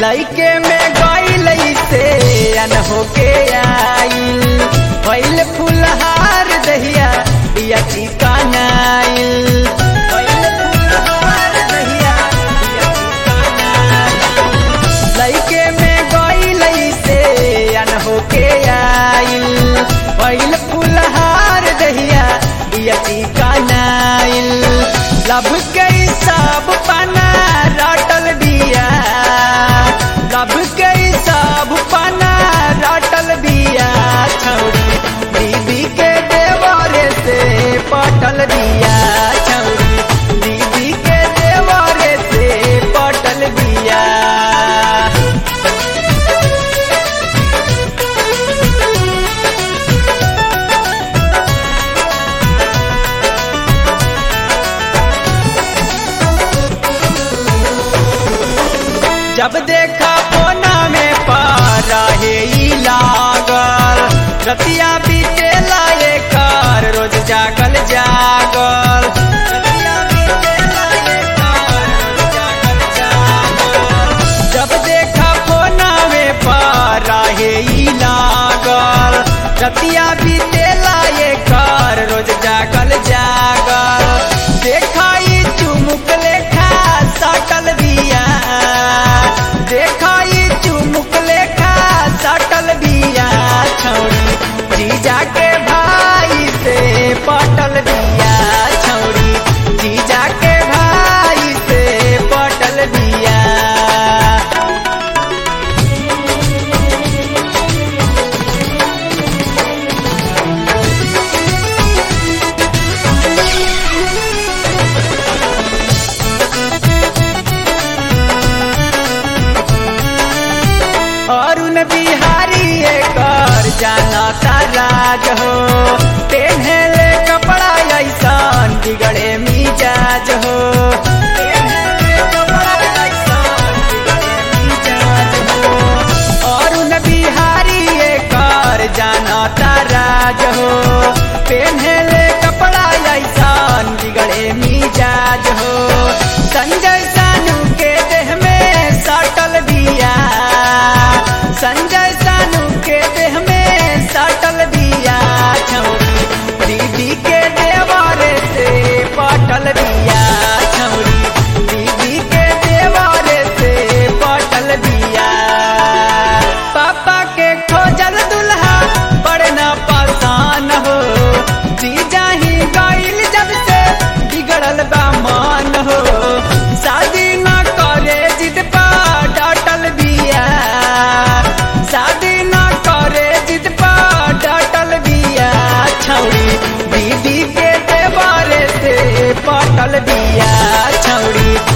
लइके में गईल से अन होके आइल पहले फुलहार दहिया बिया चिकनाइल पहले फुलहार दहिया बिया चिकनाइल लइके में गईल से अन होके आइल पहले फुलहार दहिया बिया चिकनाइल लब के सब पना रटल बिया लब के सब पना रटल बिया छौरी दीदी के देवरे से पटल बिया छौरी दीदी के देवरे से पटल बिया जब देखा कोना में पारा हे ई लागल रतिया बीते लाए कर रोज जागल जागल रतिया बीते लाए कर, रोज जागल जागल। जब देखा कोना में पारा हे ई लागल रतिया बीते लाए कर रोज जागल जागल देखाई चुमुक लेखा सटल बिया देखाई चुमुक लेखा सटल बिया छौरी जीजा के भाई से पटल बिया छौरी जीजा के भाई से पटल बिया अरुण बिहारी कर जाना राज हो पेन्हले कपड़ा ऐसन बिगड़े मिजाज हो पेन्हले कपड़ा ऐसन बिगड़े मिजाज हो। अरुण बिहारी कर जाना राज हो पेन्हले कपड़ा ऐसन बिगड़े मिजाज हो संजय सानू के देह में सटल बिया संजय सानू के देह में सटल बिया छौरी दीदी के देवारे से पटल बिया छौरी दीदी के देवारे से पटल बिया पापा के खोजल दुल्हा बड़े न पसान हो जीजा ही गईल जब से बिगड़ल बा मान हो शादी न करे जिद पा डाटल बिया शादी न करे जिद पा डाटल बिया छौरी दीदी के देवारे से पटल बिया छौरी